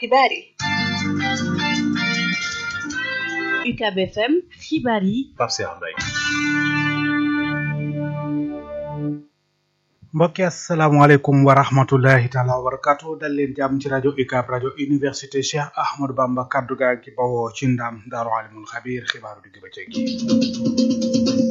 xibaar yi UCAB FM xibaar yi Pape Cheikh Mbaye mbokki asalaamaaleykum wa rahmatullahi taala wa barakatu dal leen jàmm ci rajo UCAB rajo université Cheikh Ahmadou Bamba kaddu gaa gi bawoo ci ndam daaru alimul xabiir xibaaru digg bëccëg gi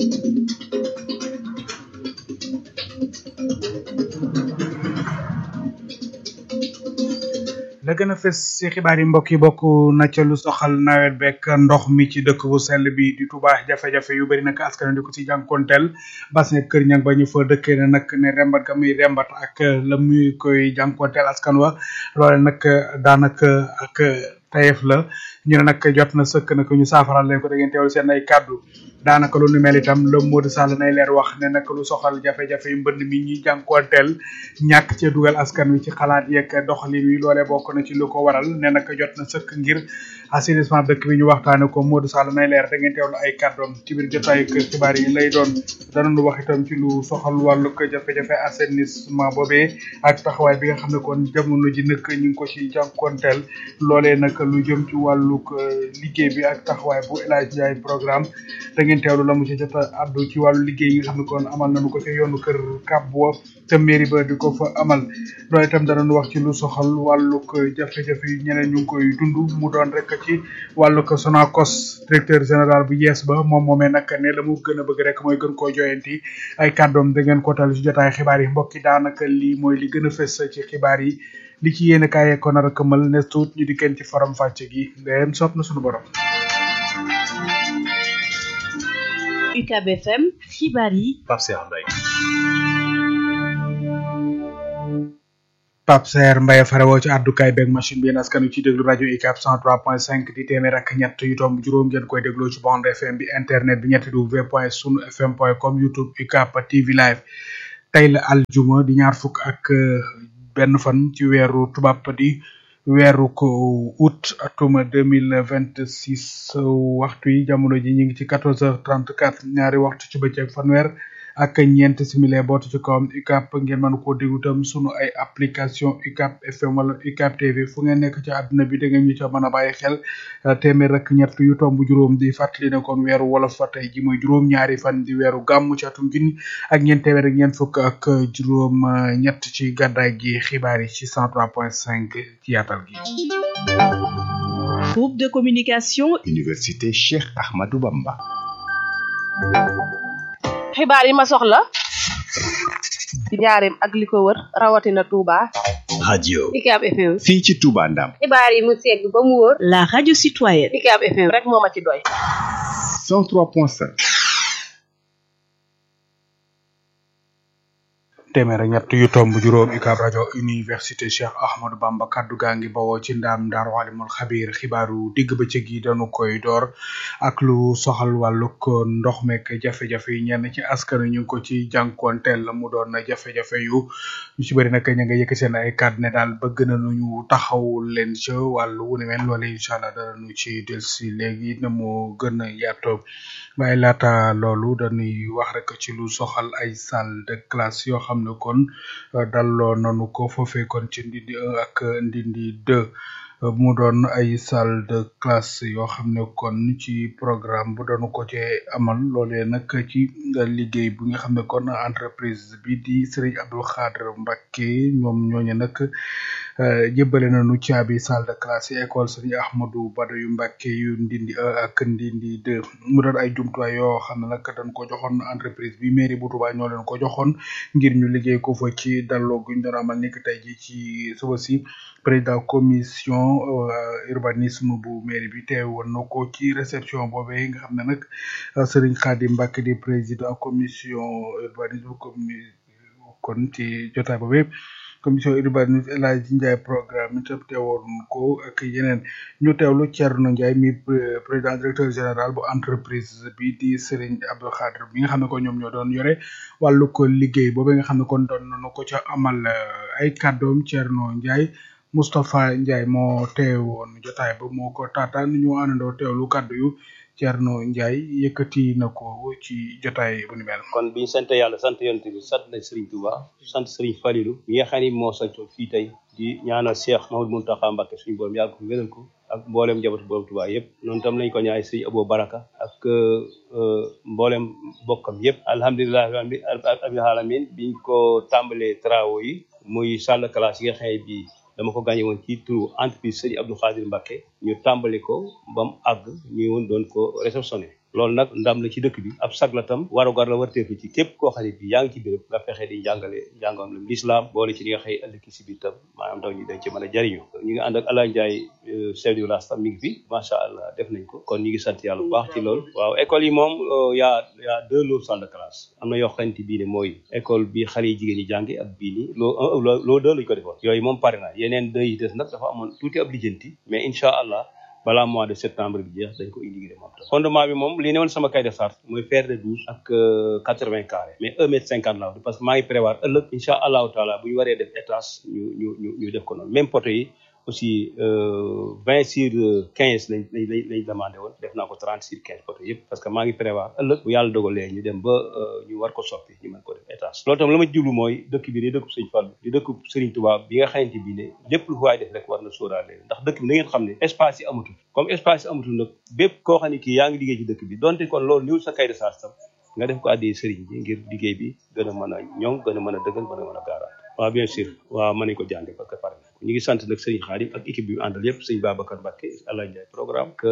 la gën a fës ci xibaar yi mbokk yi bokk na ca lu soxal nawet bekk ndox mi ci dëkk bu sell bi di Touba jafe-jafe yu bëri nag askan di ko ci jànkonteel bas ne kër ñang ba ñu fa dëkkee ne nag ne rembat ga muy rembat ak la muy koy jànkonteel askan wa loole nag daanaka ak tayef la ñu ne nag jot na sëkk nag ñu saafaral leen ko da ngeen teewlu seen ay kàddu daanaka lu nu mel itam le Modou Sall nay leer wax ne nag lu soxal jafe-jafe yu mbënd mi ñuy jànkuwanteel ñàkk cee dugal askan wi ci xalaat yeeg doxalin wi loolee bokk na ci lu ko waral ne nag jot na sëkk ngir assainissement dëkk bi ñu waxtaane ko Modou Sall nay leer da ngeen teewlu ay kàddoom ci biir jotaayu xibaar yi lay doon danañu wax itam ci lu soxal wàllu jafe-jafe assainissement boobee ak taxawaay bi nga xam ne kon jamono ji nag ñu ngi ko ci jànkuwanteel loolee nag lu jëm ci wàllug liggéey bi ak taxawaay bu El Hadj Ndiaye programme da ngeen teewlu la mu ci jot a addu ci wàllu liggéey yi nga xam ne kon amal nañu ko ca yoonu kër Kabwa te mairie ba di ko fa amal loolu itam danañu wax ci lu soxal wàllug jafe-jafe yi ñeneen ñu ngi koy dund mu doon rek ci wàllug Sonacos directeur général bu yees ba moom moomee nag ne la mu gën a bëgg rek mooy gën koo joyanti ay kàddoom da ngeen ko tal ci jotaay xibaar yi mbokki daanaka lii mooy li gën a fës ci xibaar yi li ci yéene kaay ko nar a këmal ne tuut ñu di kenn ci forom fàcce gi ndeyem sopp na suñu borom UCAB FM xibaar yi Pape Cheikh Mbaye Pape Saer Mbaye farewoo ci àddukaay beeg machine bi yéen askan wi ci déglu rajo UCAB 103.5 di téeméer ak ñett yu tomb juróom ngeen koy dégloo ci bande FM bi internet bi ñetti w point sunu fm point com youtube UCAB TV live tey la aljuma di ñaar fukk ak benn fan ci weeru tubaab di weeru ko août atuma deux mille vingt six waxtu yi jamono ji ñu ngi ci quatorze heures trente quatre ñaari waxtu ci bëccëg fanweer ak ñeent simile bootu ci kawam UCAB ngeen mën koo déglu tam sunu ay application UCAB FM wala UCAB TV fu ngeen nekk ci àdduna bi da ngeen ñu ca mën a bàyyi xel téeméer ak ñett yu tomb juróom di fàttali ne kon weeru wolof fa tey ji mooy juróom ñaari fan di weeru gàmmu ci atum junni ak ñeent téeméer ak ñeent fukk ak juróom ñett ci gàddaay gi xibaar yi ci cent trois point cinq ci yaatal gi groupe de communication Université Cheikh Ahmadou Bamba xibaar yi ma soxla ci njaareem ak li ko wër rawatina Touba. radio UCAB FM. fii ci Touba Ndam xibaar yi mu segg ba mu wóor. la radio citoyenne UCAB FM rek moo ma ci doy. 103.5 téeméer ak ñett yu tomb juróom UCAB rajo université Cheikh Ahmadou Bamba kaddu gaa ngi bawoo ci ndaam daaru alimul xabiir xibaaru digg bëccëg yi dañu koy door ak lu soxal wàllug ndox meek jafe-jafe yi ñenn ci askan wi ñu ngi ko ci jànkuwanteel mu doon jafe-jafe yu ñu ci bëri nag ña nga yëkk seen ay kàddu ne daal bëgg na ñu taxawul leen ca wàllu wu ne mel loolu incha allah danañu ci dellusi léegi na mu gën a yaatoo waaye laata loolu dañuy wax rek ci lu soxal ay salle de classe yoo xam ne kon dalloo nanu ko foofee kon ci ndindi un ak ndindi deux mu doon ay salle de classe yoo xam ne kon ci programme bu doonu ko ci amal loolee nag ci liggéey bu nga xam ne kon entreprise bi di Serigne Abdou Khadre Mbacké ñoom ñooñu nag jébbale nañu caabi salle de classe yi école Serigne Ahmadou Bada yu Mbacké yu ndindi un ak ndindi deux mu doon ay jumtuwaay yoo xam ne nag dañ ko joxoon entreprise bi mairie bu Touba ñoo leen ko joxoon ngir ñu liggéey ko fa ci dalloo guñ doon amal ni ki tey ji ci suba si président commission urbanisme bu mairie bi teewoon na ko ci réception boobee nga xam ne nag Serigne Khadim Mbacké di président commission urbanisme commi kon ci jotaay boobee commission urbanisme El Hadji Ndiaye programme itam teewoon ko ak yeneen ñu teewlu Thierno Ndiaye mi président directeur général bu entreprise bi di Serigne Abdou Khadre bi nga xam ne ko ñoom ñoo doon yore wàllu ko liggéey boobee nga xam ne kon doon nañu ko ca amal ay kàddoom Thierno Ndiaye Moustapha Ndiaye moo teewoon jotaay ba moo ko taataan ñu àndandoo teewlu kàddu yu Thierno Ndiaye yëkkati na ko ci jotaay bu ni mel. kon biñu sant yàlla sant yonent bi sant nañ Serigne Touba sant Serigne Falilou mi nga xam ni moo santoon fii tey di ñaanal Cheikh Mamadou Mountakha Mbacké suñu borom yàgg ko wéral ko ak mboolem njabootu borom Tuubaa yëpp noonu tam lañ ko ñaay sëñ Abo Baraka ak mboolem bokkam yëpp alhamdulilah rabbil alamin biñ ko tàmbalee travaux yi muy salle de classe yi nga xam ne bii dama ko gagné woon ci turu entreprise sëñ Abdou Khadir Mbacké ñu tàmbali ko ba mu àgg ñu woon doon ko réceptionné loolu nag ndam la ci dëkk bi ab sag la tam warugar la warteeku ci képp koo xam ne bi yaa ngi ci béréb nga fexe di jàngale njàngam la l'islam boole ci li nga xëy ëllëg si biir tam maanaam ndaw ñi dañ ci mën a jariñu ñu ngi ànd ak Alain Ndiaye chef du village tam mi ngi fi macha allah def nañ ko kon ñu ngi sant yàlla bu baax ci loolu waaw école yi moom yaa yaa deux lots salle de classe am na yoo xamante bii ne mooy école bi xale yi jigéen ñi jàngi ak bii nii loo loo deux lañ ko defoon yooyu moom pare na yeneen deux yi des nag dafa amoon tuuti ab lijjanti mais incha allah balaa mois de septembre bi jeex dañ ko inauguré moom tam fondement bi moom li ne woon sama cahier de charge mooy fer de douze ak quatre vingt carré mais un mètre cinquante laa parce que maa ngi prévoir ëllëg incha allahu taala bu ñu waree def étage ñu ñu ñu ñu def ko noonu même poto yi aussi vingt sur quinze lañ lañ lañ demandé woon def naa ko trente sur quinze poto yëpp parce que maa ngi prévoir ëllëg bu yàlla dogalee ñu dem ba ñu war ko soppi ñu mën ko def étage loolu tam la ma jublu mooy dëkk bi di dëkk Sëñ Fallu di dëkk Sëriñ Tuubaa bi nga xamante bi ne lépp lu waay def rek war na sóoraale ndax dëkk bi na ngeen xam ne espace yi amatul comme espace yi amatul nag bépp koo xam ne kii yaa ngi liggéey ci dëkk bi donte kon loolu niwul sa kay de charge tam nga def ko àddee sëriñ bi ngir liggéey bi gën a mën a ñoŋ gën a mën a dëggal gën a mën a gaaraat waaw bien sûr waaw mën nañ ko jànge parce que pare ñu ngi sant nag sëriñ Xaadim ak équipe bi mu àndal yëpp sëriñ Babacar Mbacké Alain Ndiaye programme que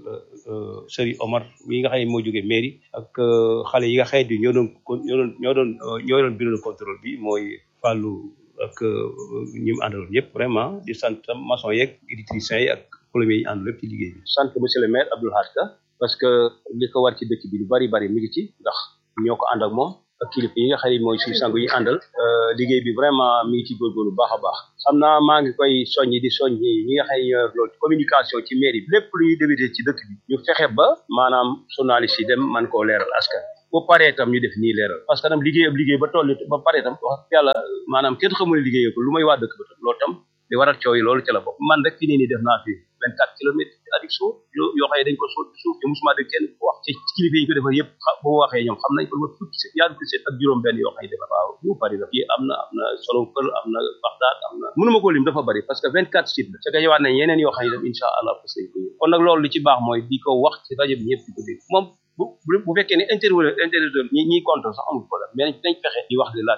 sëriñ Omar mi nga xam ne moo jógee mairie ak xale yi nga xam ne ñoo doon ñoo doon ñoo doon ñoo doon bureau de contrôle bi mooy Fallou ak ñi mu àndaloon yëpp vraiment di sant maçon yeeg électriciens yi ak plombiers yi àndal yëpp ci liggéey bi sant monsieur le maire Abdoul Hadj Ka parce que li ko war ci dëkk bi lu bari bari mi ngi ci ndax ñoo ko ànd ak moom ak kilifa yi nga xam ne mooy suñu sang yi àndal liggéey bi vraiment mi ngi ci góorgóorlu bu baax a baax xam naa maa ngi koy soññi di soññi ñi nga xam ne ñoo yor loolu communication ci mairie bi lépp lu ñuy débuté ci dëkk bi ñu fexe ba maanaam journaliste yi dem man koo leeral askan bu paree tam ñu def nii leeral parce que tam liggéey ab liggéey ba toll ba paree tam wax yàlla maanaam kenn xamul liggéey ko lu may waa dëkk ba tam loolu tam di waral coow yi loolu ci la bokk man rek fi nii nii def naa fi vingt quatre kilomètres avec suuf yoo yoo xam ne dañ ko suuf ci suuf te musuma dégg kenn wax ci kilifa yi ko defar yëpp bu waxee ñoom xam nañ ko ma fukki set ñaar fukki set ak juróom benn yoo xam ne defar waaw bu bari la fii am na am na solo kër am na baxdaat am na mënuma ko lim dafa bari parce que vingt quatre sites la c'est que yowaat nañ yeneen yoo xam ne dem incha allah fas nañ ko kon nag loolu li ci baax mooy di ko wax ci rajo bi ñëpp di ko dégg moom bu bu fekkee ne interview interview ñi ñiy contre sax amul problème mais nañ fexe di wax li laaj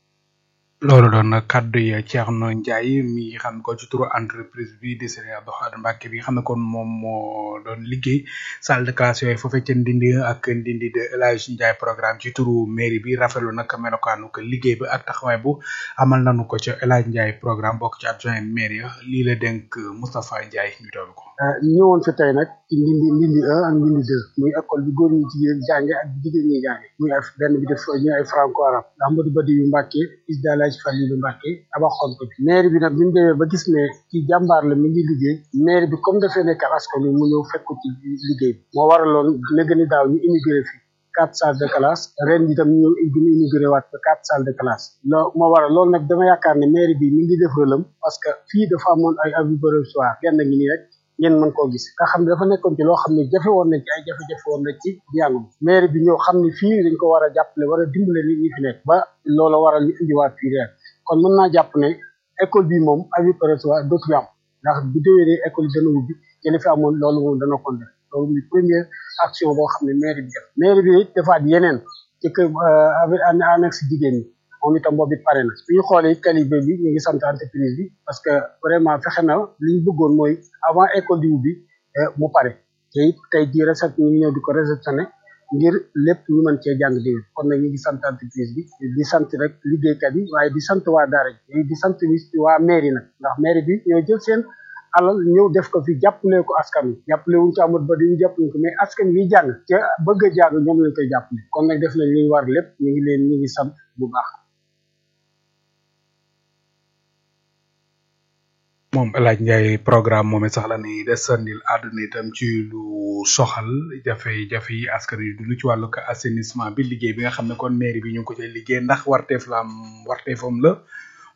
loolu doon na kaddu yi Thierno Ndiaye mi xam ko ci turu entreprise bi di Serigne Abdou Khadre Mbacké bi nga xam ne kon moom moo doon liggéey salle de classe yooyu foofee ca Ndindi ak Ndindi de El Hadj Ndiaye programme ci turu mairie bi rafetlu nag melokaanu ko liggéey bi ak taxawaay bu amal nañu ko ca El Hadj Ndiaye programme bokk ci adjoint mairie lii la dénk Moustapha Ndiaye ñu toll ko. ñëwoon fi tey nag ci Ndindi Ndindi 1 ak Ndindi 2 muy école bi góor ñi jigéen jànge ak jigéen ñi jànge muy ay benn bi def ñu ay franco arabe Amadou Badi yu Mbacké is daal Falilu Mbàkke tabaxoon ko bi maire bi nag bi ñu demee ba gis ne ci jàmbaar la mi ngi liggéey maire bi comme dafay nekk askan wi mu ñëw fekk ko ci liggéey bi moo waraloon léegi ni daaw ñu immigré fi quatre salles de classe ren bi tam ñu ñëw gën a immigré waat ba quatre salles de classe loo moo waral loolu nag dama yaakaar ne maire bi mi ngi def rëlam parce que fii dafa amoon ay abus provisoire genn ngi nii rek ngeen mën koo gis nga xam ne dafa nekkoon ci loo xam ne jafe woon na ci ay jafe-jafe woon na ci njàng maire bi ñëw xam ne fii dañ ko war a jàppale war a dimbale nit ñi fi nekk ba loola waral ñu indiwaat fii reer kon mën naa jàpp ne école bi moom avis provisoire dootu am ndax bu déwénee école yi dana ubbi te li fi amoon loolu moom dana ko def loolu muy première action boo xam ne maire bi def maire bi defaat yeneen ci kër avec annexe jigéen ñi moom itam boobu it pare na su ñu xoolee qualité bi ñu ngi sant entreprise bi parce que vraiment fexe na li ñu bëggoon mooy avant école di ubbi mu pare te it tey jii recette ñu ngi ñëw di ko réceptionné ngir lépp ñu mën cee jàng déwén kon nag ñu ngi sant entreprise bi di sant rek liggéeykat yi waaye di sant waa daara ji di sant waa mairie nag ndax mairie bi ñoo jël seen alal ñëw def ko fi jàppale ko askan wi jàppale wuñ ci amut ba di jàppale ko mais askan wi jàng ca bëgg a jàng ñoom lañ koy jàppale kon nag def nañ li ñu war lépp ñu ngi leen ñu ngi sant bu baax moom El Hadj Ndiaye programme moom sax la ni desandil àdduna itam ci lu soxal jafe-jafe yi askan wi dund ci wàllu assainissement bi liggéey bi nga xam ne kon mairie bi ñu ngi ko cay liggéey ndax warteef la am warteefam la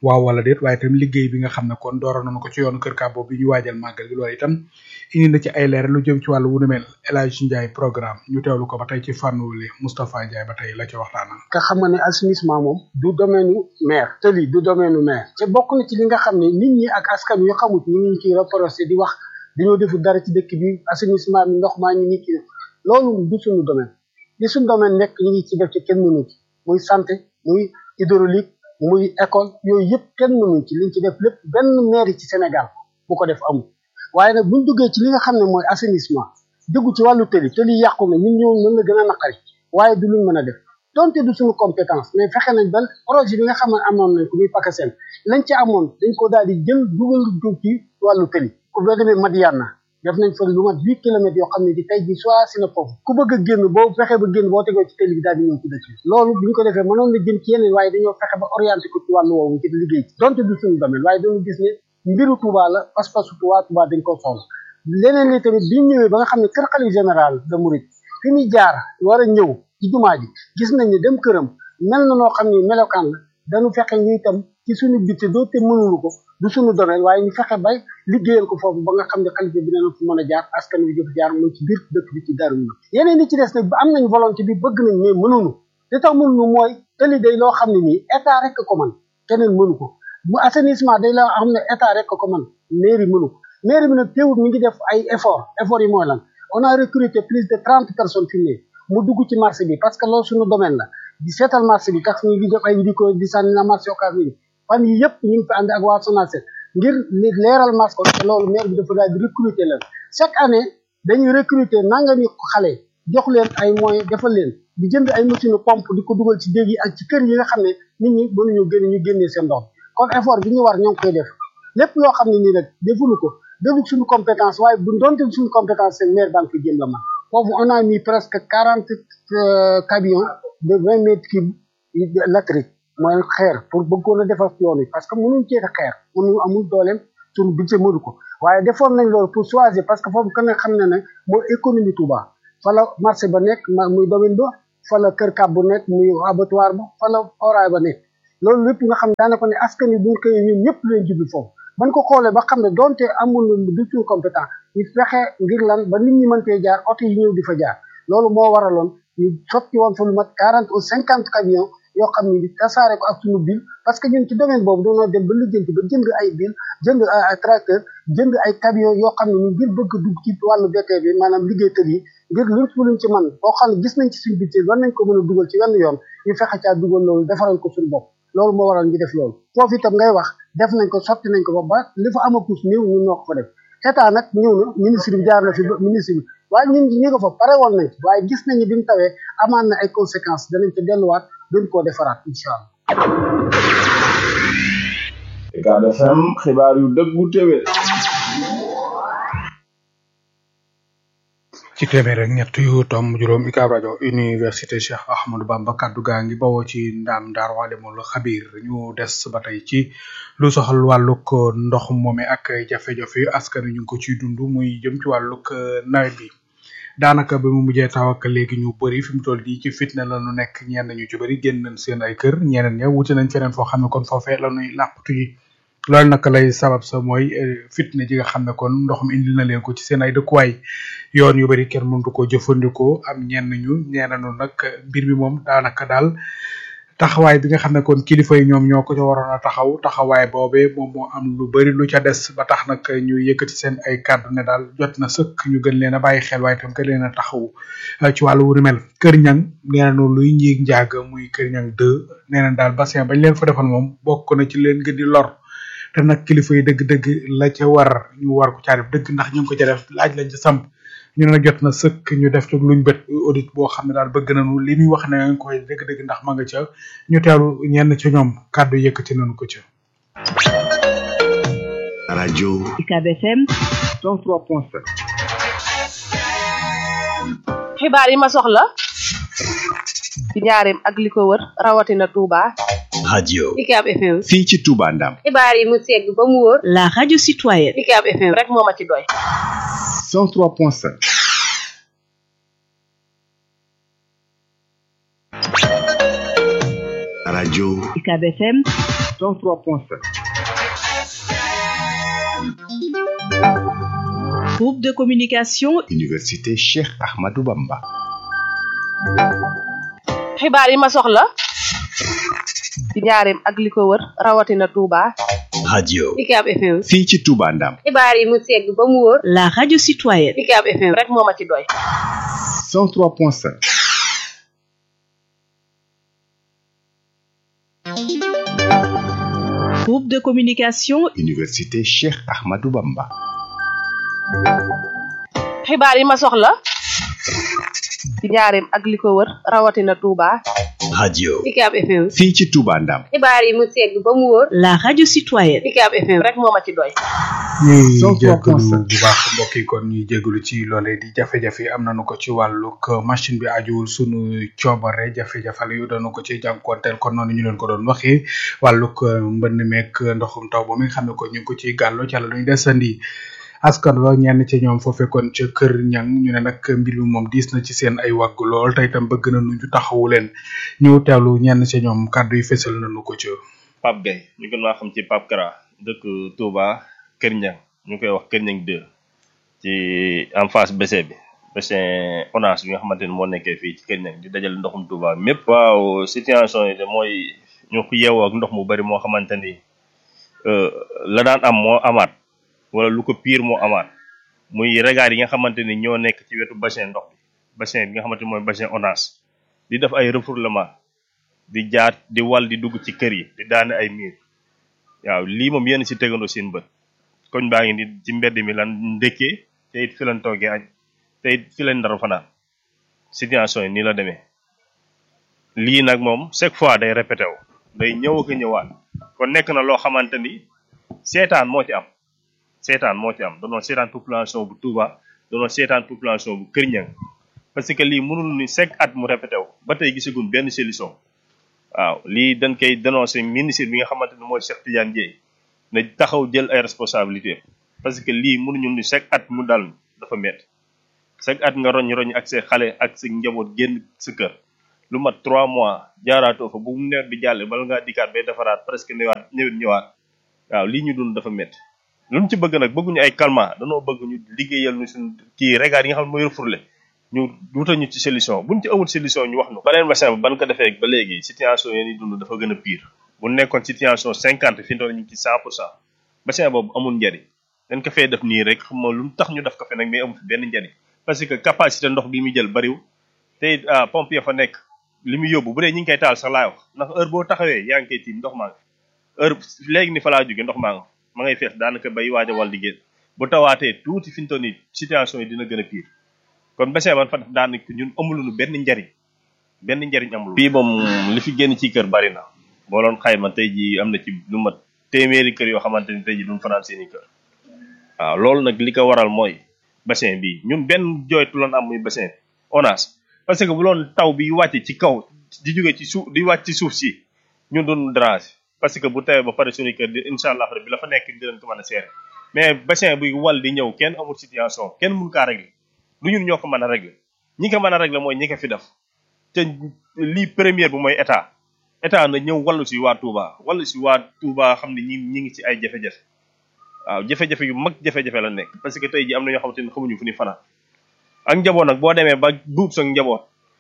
waaw wala déet waaye itam liggéey bi nga xam ne kon dooroon nañu ko ci yoonu kër Kàbbo bi ñu waajal màggal gi loolu itam indi na ci ay leeral lu jëm ci wàllu wu nu mel El Hadj Ndiaye programme ñu teewlu ko ba tey ci fànn wuli Moustapha Ndiaye ba tey la ci waxtaanal. nga xam nga ne assainissement moom du domaine u maire tëli du domaine u maire te bokk na ci li nga xam ne nit ñi ak askan wi xamut ñu ngi ciy reproché di wax dañoo deful dara ci dëkk bi assainissement bi ndox maa ñu ngi ci def loolu du suñu domaine li suñu domaine nekk ñu ngi ci def ci kenn mënu ci muy santé muy hydraulique muy école yooyu yëpp kenn mënu ci liñ ci def lépp benn maire ci Sénégal bu ko def amul waaye nag buñ duggee ci li nga xam ne mooy assainissement dugg ci wàllu tëli tëli yàqu na ñun ñoo mën na gën a naqari waaye du luñ mën a def donte du suñu compétence mais fexe nañ ba projet bi nga xam ne amoon nañ ko muy PACASEN lañ ci amoon dañ ko daal di jël dugal ko ci wàllu tëli ku boo demee Madiana def nañ fa lu mat huit kilomètres yoo xam ne di tey ji soit si na foofu ku bëgg a génn boo fexe ba génn boo tegoo ci tëli bi daal di ñëw ci dëkk bi loolu bi ñu ko defee mënoon na jëm ci yeneen waaye dañoo fexe ba orienté ko ci wàllu woowu ci liggéey ci donte du suñu domaine waaye dañu gis ne mbiru Touba la pas-pasu Touba Touba dañ ko soxla leneen li tamit bi ñëwee ba nga xam ne kër xalif général de Mouride fi muy jaar war a ñëw ci jumaa ji gis nañ ne dem këram mel na noo xam ne melokaan la dañu fexe ñu itam ci suñu bitte doo te mënulu ko du suñu domaine waaye ñu fexe bay liggéeyal ko foofu ba nga xam ne xalifa bi dina fi mën a jaar askan wi jëf jaar mooy ci biir dëkk bi ci daru ñu yeneen yi ci des nag am nañ volonté bi bëgg nañ mais mënuñu li tax mënuñu mooy tëli day loo xam ne nii état rek ko man keneen mënu ko bu assainissement day loo xam ne état rek ko man mairie mënu ko mairie bi nag teewul mi ngi def ay effort effort yi mooy lan on a recruté plus de trente personnes fi mu dugg ci marché bi parce que loolu suñu domaine la di seetal marché bi tax ñu ngi def ay vidéo di sànni na marché occasion yi fan yi yëpp ñu ngi fi ànd ak waa SONACED ngir li leeral marché ko te loolu maire bi dafa daal di recruter leen chaque année dañuy recruter nangami xale jox leen ay moyens defal leen di jënd ay machine pompe di ko dugal ci dégg yi ak ci kër yi nga xam ne nit ñi mënuñu génn ñu génnee seen ndox kon effort bi ñu war ñoo ngi koy def lépp loo xam ne nii nag defuñu ko defu suñu compétence waaye bu doonte suñu compétence seen maire banque jëm la man foofu on a mis presque quarante camions de vingt mètres cubes latérique mooy xeer pour bëggoon a defar yoon yi parce que mënuñ cee xeer mënuñ amul dooleem suñu budget mënu ko waaye defoon nañ loolu pour choisir parce que foofu kan nga xam ne ne mooy économie Touba fa la marché ba nekk muy domaine ba fa la kër kab bu nekk muy abattoir ba fa la oraay ba nekk loolu lépp nga xam ne daanaka ne askan wi buñ koy ñun ñëpp leen jublu foofu ban ko xoolee ba xam ne donte amul du suñu compétent ñu fexe ngir lan ba nit ñi mëntee jaar oto yi ñëw di fa jaar loolu moo waraloon ñu sotti woon fa lu mat quarante ou cinquante camions yoo xam ne tasaare ko ak suñu bil parce que ñun ci domaine boobu dañoo dem ba lijjanti ba jënd ay bil jënd ay tracteur jënd ay camions yoo xam ne ñu ngir bëgg dugg ci wàllu BT bi maanaam liggéeykat yi ngir luñ fu luñ ci man boo xam ne gis nañ ci suñu budget war nañ ko mën a dugal ci wenn yoon ñu fexe caa dugal loolu defaral ko suñu bopp loolu moo waral ñu def loolu foofu itam ngay wax def nañ ko sotti nañ ko ba ba li fa amakus néew ñun ñoo ko fa def état nag ñëw na ministre bi jaar na fi ba ministre bi waaye ñun ñi ko fa pare woon nañ waaye gis nañu bi mu tawee amaan na ay conséquences danañ ca delluwaat gën koo defaraat incha allah. Ucab FM xibaar yu dëggu téwé ci téeméer ak ñett yu tom juróom UCAB rajo université Cheikh Ahmadou Bamba kaddu gaa ngi bawoo ci ndaam daar walimul xabir ñu des ba tey ci lu soxal wàllug ndox moome ak jafe-jafe yu askan wi ñu ngi ko ciy dund muy jëm ci wàllug nawet bi daanaka ba mu mujjee taw ak léegi ñu bëri fi mu toll nii ci fitna la ñu nekk ñenn ñu ci bëri génn nañ seen ay kër ñeneen ña wuti nañ feneen foo xam ne kon foofee la ñuy làqatu yi loolu nag lay sabab sa mooy fitna ji nga xam ne kon ndox mi indil na leen ko ci seen ay dëkkuwaay yoon yu bari kenn mëntu ko jëfandikoo am ñenn ñu ñeenanu nag mbir mi moom daanaka daal taxawaay bi nga xam ne kon kilifa yi ñoom ñoo ko ca waroon a taxaw taxawaay boobee moom moo am lu bari lu ca des ba tax nag ñu yëkkati seen ay kàddu ne daal jot na sëkk ñu gën leen a bàyyi xel waaye tam gën leen a taxaw ci wàllu wu ni mel kër ñang nee nañu luy njiig njaag muy kër ñang deux nee nañ daal bassin bañ leen fa defal moom bokk na ci leen gën di lor te nag kilifa yi dëgg-dëgg la ca war ñu war ko caa def dëgg ndax ñu ngi ko ca def laaj lañ ca samp ñu ne nag jot na sëkk ñu def ci luñ bët audit boo xam ne daal bëgg nañu li muy wax ne nga koy dëgg-dëgg ndax ma nga ca ñu teewlu ñenn ca ñoom kàddu yëkkati nañu ko ca. rajo UCAB FM 103.7 xibaar yi ma soxla ci njaareem ak li ko wër rawatina Touba. radio UCAB FM. fii ci Touba Ndam xibaar yi mu segg ba mu wóor. la radio citoyenne UCAB FM rek moo ma ci doy. 103.7 UCAB FM 103.7 Groupe de communication Université Cheikh Ahmadou Bamba xibaar yi ma soxla ci njaareem ak li ko wër rawatina Touba. radio UCAB FM fii ci Touba Ndam xibaar yi mu segg ba mu wóor la radio citoyenne UCAB FM rek moo ma ci doy. 103.7 Groupe de communication Université Cheikh Ahmadou Bamba xibaar yi ma soxla ci njaareem ak li ko wër rawatina Touba. radio UCAB FM fii ci Touba Ndam xibaar yi mu segg ba mu wóor la radio citoyenne UCAB FM rek moo ma ci doy. ñuy 103.7. jégalu bu baax mbokk yi kon ñuy jégalu ci loolee di jafe-jafe am nañu ko ci wàllug machine bi ajuwul sunu coobare jafe-jafe yu doonu ko ci jànkuwanteel kon noonu ñu leen ko doon waxee wàllug mbënn meeg ndoxum taw ba mi nga xam ne ko ñu ngi ko ciy gàllo ci la duñ desandi askan wa ñenn ci ñoom foo fekkoon ca kër ñang ñu ne nag mbir mi moom diis na ci seen ay wàgg lool te itam bëgg na nu ñu taxawu leen ñu teewlu ñenn ci ñoom kàddu yi fësal nañu ko ci. Pape Gueye ñu gën maa xam ci Pape Kara dëkk Touba Kër Ñang ñu koy wax Kër Ñang 2 ci en face BC bi bassin ONAS bi nga xamante ni moo nekkee fii ci Kër Ñang di dajale ndoxum Touba mépp waaw situation yi de mooy ñu ko yeewoo ak ndox mu bari moo xamante ni euh, la daan am moo amaat wala lu ko pire moo amaat muy regard yi nga xamante ni ñoo nekk ci wetu bassin ndox bi bassin bi nga xamante ni mooy bassin ONAS di def ay refoulement di jaar di wal di dugg ci kër yi di daane ay miir waaw lii moom yéen si tegandoo seen bët koñ baa ngi ni ci mbedd mi lan ndëkkee te it fi lan toogee añ te it fi lan ndara fanaan situation yi nii la demee lii nag moom chaque fois day répété wu day ñëw ak a ñëwaat kon nekk na loo xamante ni seetaan moo ci am seetaan moo ci am donoon seetaan population bu Touba donoon seetaan population bu Kër Ñang parce que lii mënul ni chaque at mu répété wu ba tey gisaguñ benn solution waaw lii dañ koy dénoncé ministre bi nga xamante ni mooy Cheikh Tidiane Dièye na taxaw jël ay responsabilité parce que lii mënuñu ni chaque at mu dal dafa métti chaque at nga roñ roñ ak sa xale ak sa njaboot génn sa kër lu mat trois mois jaaraatoo fa bu mu nawet bi jàlle bala ngaa dikkaat bay defaraat presque ñëwaat ñëwit ñëwaat waaw lii ñu dund dafa métti luñ ci bëgg nag bëgguñu ay calmant danoo bëgg ñu liggéeyal ñu suñ kii regard yi nga xam ne mooy refourlé ñu wutal ñu ci solution buñ ci amul solution ñu wax nu beneen bassin ba ban ko defee ba léegi situation yi ñuy dund dafa gën a pire bu nekkoon situation cinquante fi ñu ñu ngi ci cent pour cent bassin boobu amul njariñ dañ ko fee def nii rek xam nga lu tax ñu def ko fe nag mais amul fi benn njariñ parce que capacité ndox bi muy jël bariwul te it ah pompe ya fa nekk li muy yóbbu bu dee ñu ngi koy taal sax laay wax ndax heure boo taxawee yaa ngi koy tiim ndox maa ngi heure léegi ni fa laa jóge ndox maa nga ma ngay fees daanaka bay waaj a wal di génn bu tawaatee tuuti fi ñu toll nii situation yi dina gën a pire kon bassin man fa def daanaka ñun amuluñu benn njariñ benn njariñ amul fii moom li fi génn ci kër bari na boo doon xayma tey ji am na ci lu mat téeméeri kër yoo xamante ni tey ji duñ fanaan seeni kër waaw loolu nag li ko waral mooy bassin bi ñun benn jooytu loon am muy bassin ONAS parce que bu loon taw bi wàcce ci kaw di jóge ci suuf di wàcc ci suuf si ñun doon déranger parce que bu tawee ba pare suñu kër di incha allah rabbi la fa nekk dinañ ko mën a seere mais bassin buy wal di ñëw kenn amul situation kenn mun kaa régler lu ñun ñoo ko mën a régler ñi ko mën a régler mooy ñi ko fi def te lii première bi mooy état état na ñëw wallu si waa Touba wallu si waa Touba xam ne ñi ñi ngi ci ay jafe-jafe waaw jafe-jafe yu mag jafe-jafe la nekk parce que tey ji am na ñoo xamante ni xamuñu fu ni fanaan ak njaboot nag boo demee ba buub sa njaboot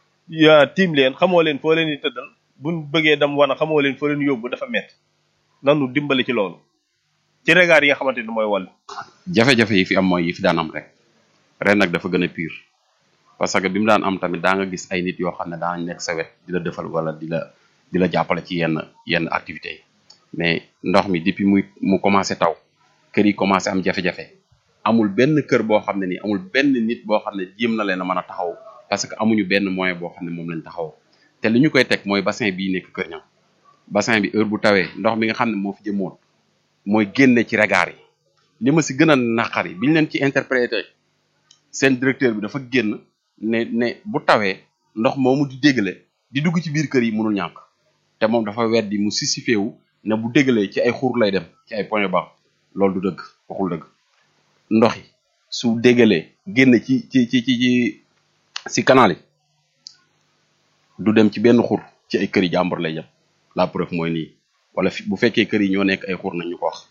ya tiim leen xamoo leen foo leen di tëddal buñ bëggee dem wana xamoo leen foo leen yóbbu dafa metti nanu dimbali ci loolu ci regard yi nga xamante ni mooy wàll jafe-jafe yi fi am mooy yi fi daan am rek ren nag dafa gën a pire parce que bi mu daan am tamit daa nga gis ay nit yoo xam ne daan nekk sa wet di la defal wala di la di la jàppale ci yenn yenn activités yi mais ndox mi depuis muy mu commencé taw kër yi commencé am jafe-jafe amul benn kër boo xam ne nii amul benn nit boo xam ne jéem na leen a mën a taxaw parce que amuñu benn moyen boo xam ne moom lañ taxaw te li ñu koy teg mooy bassin bii nekk Kër Ñam bassin bi heure bu tawee ndox mi nga xam ne moo fi jëmoon mooy génne ci regard yi li ma si gën a naqari biñ leen ci interprété seen directeur bi dafa génn ne ne bu tawee ndox moomu di déggale di dugg ci biir kër yi mënul ñàkk te moom dafa weddi mu sisifé wu ne bu déggalee ci ay xur lay dem ci ay point bas loolu du dëgg waxul dëgg ndox yi su déggalee génn ci ci ci ci ci si canal yi du dem ci benn xur ci ay këri jàmbur lay jëm la preuve mooy nii wala fi bu fekkee kër yi ñoo nekk ay xur nañ ñu ko wax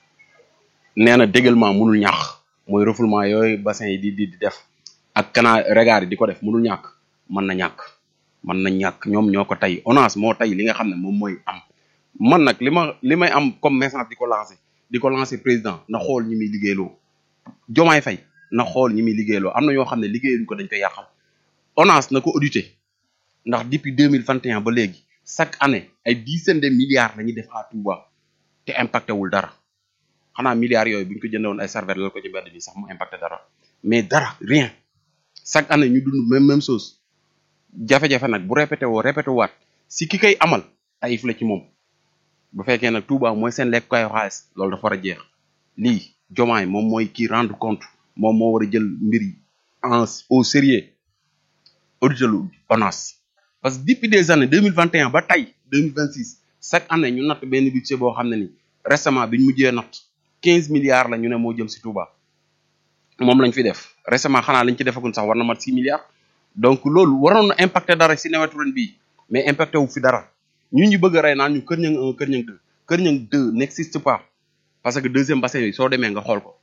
nee na dégellement mënul ñàkk mooy refoulement yooyu bassin yi di di di def ak canal regard yi di ko def mënul ñàkk mën na ñàkk mën na ñàkk ñoom ñoo ko tey ONAS moo tey li nga xam ne moom mooy am man nag li ma li may am comme message di ko lancé di ko lancé président na xool ñi muy liggéeyloo jomaay fay na xool ñi muy liggéeyloo am na ñoo xam ne liggéeyuñ ko dañ koy yàqal ONAS na ko audité ndax depuis deux mille vingt et un ba léegi chaque année ay dizaine de milliards la ñuy def à Touba te impacté wul dara xanaa milliards yooyu bu ñu ko jëndewoon ay serveur la ko ci mbedd bi sax mu impacté dara mais dara rien chaque année ñu dund même même chose jafe-jafe nag bu répété woo répété waat si ki koy amal ayif la ci moom bu fekkee nag Touba mooy seen lekk kayu xaalis loolu dafa war a jeex lii jomaay moom mooy kii rendre compte moom moo war a jël mbir yi en au sérieux audité lu ONAS parce que depuis des années deux mille vingt et un ba tey deux mille vingt six chaque année ñu natt benn budget boo xam ne ni récemment bi ñu mujjee natt quinze milliards la ñu ne moo jëm si Touba moom lañ fi def récemment xanaa lañ ci defagun sax war na mat six milliards donc loolu waroon na impacté dara si nawetu ren bii mais impacté wu fi dara ñun ñu bëgg a rey naan ñu kër ñang un kër ñang deux kër ñang deux n'existe pas parce que deuxième bassin yi soo demee nga xool ko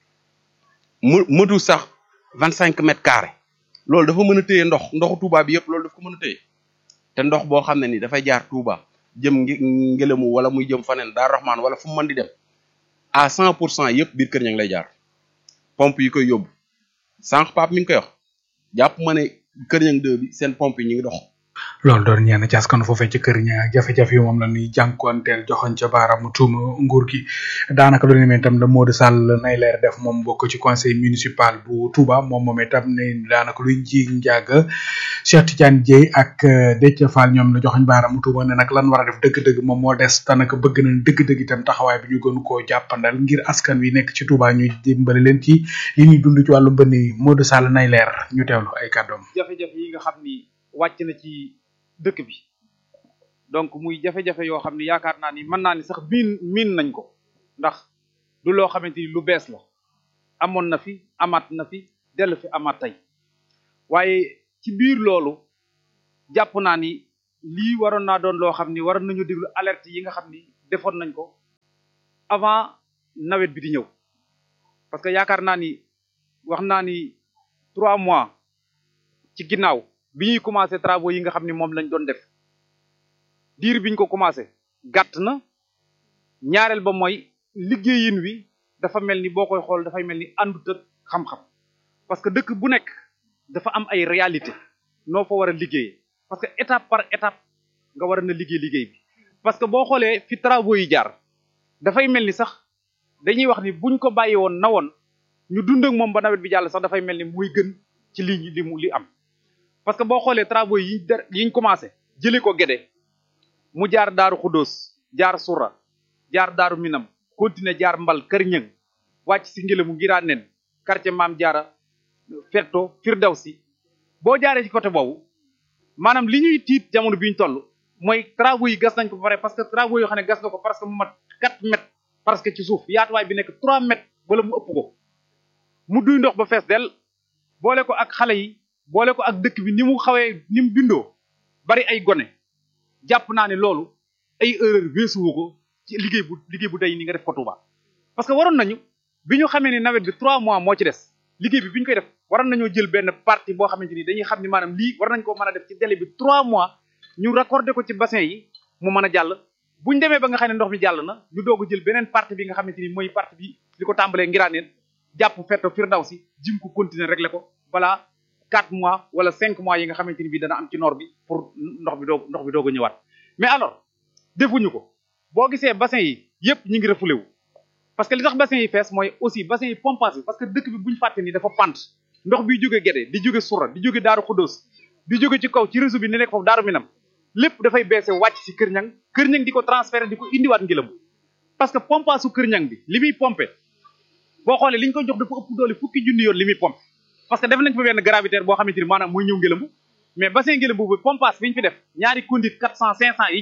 mu mëtu sax vingt cinq mètres carrés loolu dafa mën a téye ndox ndoxu Touba bi yëpp loolu dafa ko mën a téye te ndox boo xam ne ni dafay jaar Touba jëm ngi ngelamu wala muy jëm faneen daar Rahman wala fu mu mën di dem à cent pour cent yëpp biir kër ñang lay jaar pompe yi koy yóbbu sànq Pape mi ngi koy wax jàpp ma ne kër ñang deux bi seen pompe yi ñu ngi dox loolu doon ñenn ci askanu foofee ci kër ña jafe-jafe yi moom la ñuy jànkuwanteel joxoñ ca baaraamu tuuma nguur gi daanaka lu ne mel itam la Modou Sall nay leer def moom bokk ci conseil municipal bu Touba moom moom itam ne daanaka luy ji njàgg Cheikh Tidiane Dieye ak Déthié Fall ñoom la joxoñ baaraamu tuuma ne nag lan war a def dëgg-dëgg moom moo des daanaka bëgg nañ dëgg-dëgg itam taxawaay bi ñu gën koo jàppandal ngir askan wi nekk ci Touba ñu dimbali leen ci li ñuy dund ci wàllu mbënn yi Modou Sall nay leer ñu teewlu ay kàddoom jafe-jafe yi nga xam ni wàcc na ci dëkk bi donc muy jafe-jafe yoo xam ni yaakaar naa ni mën naa ni sax miin miin nañ ko ndax du loo xamante ni lu bees la amoon na fi amaat na fi dellu fi amaat tey waaye ci biir loolu jàpp naa ni lii waroon naa doon loo xam ni waroon nañu déglu alerte yi nga xam ni defoon nañ ko avant nawet bi di ñëw parce que yaakaar naa ni wax naa ni trois mois ci ginnaaw bi ñuy commencé travaux yi nga xam ni moom lañ doon def diir biñ ko commencé gàtt na ñaareel ba mooy liggéeyin wi dafa mel ni boo koy xool dafay mel ni àndut ak xam-xam parce que dëkk bu nekk dafa am ay réalité noo fa war a liggéeyee parce que étape par étape nga war a na liggéey liggéey bi parce que boo xoolee fi travaux yi jaar dafay mel ni sax dañuy wax ni buñ ko bàyyi woon na woon ñu dund ak moom ba nawet bi jàll sax dafay mel ni muy gën ci li li mu li am parce que boo xoolee travaux yi der yiñ commencé jëlee ko Gédé mu jaar daaru Xudóos jaar Sura jaar daaru Minam continuer jaar Mbal Kër Ñëng wàcc si ngelamu ngiraa nen quartier Maam Jaara Fetto Firdawsi boo jaaree ci côté boobu maanaam li ñuy tiit jamono bi ñu toll mooy travaux yi gas nañ ko ba pare parce que travaux yoo xam ne gas na ko parce que mu mat 4 mètres parce que ci suuf yaatuwaay bi nekk 3 mètres wala mu ëpp ko mu duy ndox ba fees del boole ko ak xale yi boole ko ak dëkk bi ni mu xawee ni mu bindoo bari ay gone jàpp naa ne loolu ay erreur weesuwu ko ci liggéey bu liggéey bu day ni nga def ko Touba parce que waroon nañu bi ñu xamee ni nawet bi trois mois moo ci des liggéey bi bi ñu koy def waroon nañoo jël benn partie boo xamante ni dañuy xam ni maanaam lii war nañ ko mën a def ci délai bi trois mois ñu raccordé ko ci bassin yi mu mën a jàll buñ demee ba nga xam ne ndox mi jàll na ñu doog a jël beneen partie bi nga xamante ni mooy partie bi li ko tàmbalee ngiraaneen jàpp fetto Firdawsi jim ko continuer régler ko balaa quatre mois wala cinq mois yi nga xamante ni bii dana am ci noor bi pour ndox bi doog ndox bi doog a ñëwaat mais alors defuñu ko boo gisee bassin yi yépp ñu ngi refoulé wu parce que li tax bassin yi fees mooy aussi bassin yi pompage bi parce que dëkk bi buñu fàtte ni dafa pant ndox bi jóge Gédé di jóge Sura di jóge Daaru Xudóos di jóge ci kaw ci réseau bi ni nekk foofu Daaru Minam lépp dafay beese wàcc ci Kër Ñang Kër Ñang di ko transféré di ko indiwaat ngilam parce que pompage su Kër Ñang bi li muy pompé boo xoolee li ñu ko jox dafa ëpp doole fukki junni yoon li muy pompé parce que def nañ fa benn gravitaire boo xamante ni maanaam mooy ñëw ngelambu mais bassin ngelambu bi pompage bi ñu fi def ñaari conduite quatre cent cinq cent yi